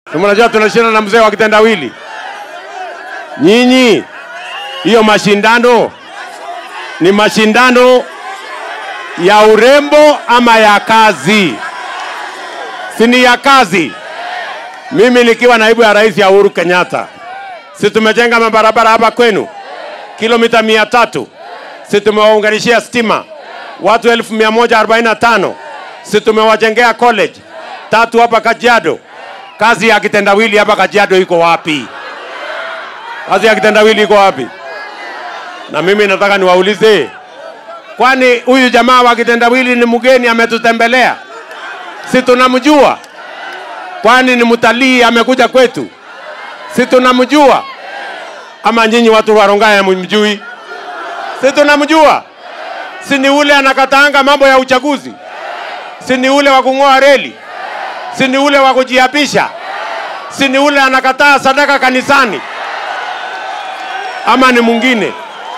Si mnajua tunashinda na mzee wa kitendawili. Nyinyi hiyo mashindano ni mashindano ya urembo ama ya kazi? Si ni ya kazi. Mimi nikiwa naibu ya rais ya Uhuru Kenyatta, si tumejenga mabarabara hapa kwenu kilomita mia tatu, si tumewaunganishia stima watu elfu mia moja arobaini na tano, si tumewajengea college tatu hapa Kajiado. Kazi ya kitendawili hapa Kajiado iko wapi? Kazi ya kitendawili iko wapi? Na mimi nataka niwaulize, kwani huyu jamaa wa kitendawili ni mgeni ametutembelea? Si tunamjua? Kwani ni mtalii amekuja kwetu? Si tunamjua? Ama nyinyi watu wa Rongai hamumjui? Si tunamjua? Si ni ule anakataanga mambo ya uchaguzi? Si ni ule wa kung'oa reli? Si ni ule wa kujiapisha? Si ni ule anakataa sadaka kanisani? Ama ni mwingine?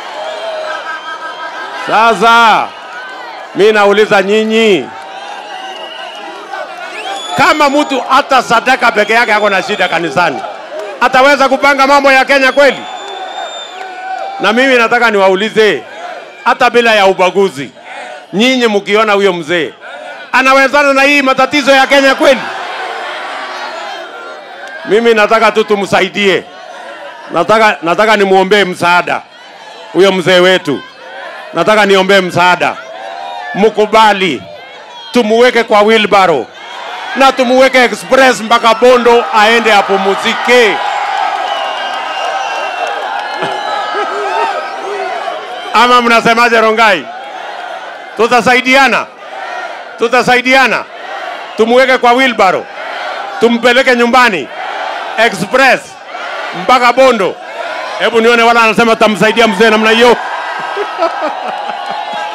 Sasa mi nauliza nyinyi, kama mtu hata sadaka peke yake ako na shida kanisani, ataweza kupanga mambo ya Kenya kweli? Na mimi nataka niwaulize, hata bila ya ubaguzi, nyinyi mkiona huyo mzee anawezana na hii matatizo ya Kenya kweli? Mimi nataka tu tumsaidie, nataka, nataka nimwombee msaada huyo mzee wetu, nataka niombee msaada, mkubali tumuweke kwa wheelbarrow na tumuweke express mpaka Bondo aende apumzike. Ama mnasemaje Rongai? Tutasaidiana, tutasaidiana, tumuweke kwa wheelbarrow, tumpeleke nyumbani express mpaka Bondo. Hebu nione wala anasema tamsaidia mzee namna hiyo.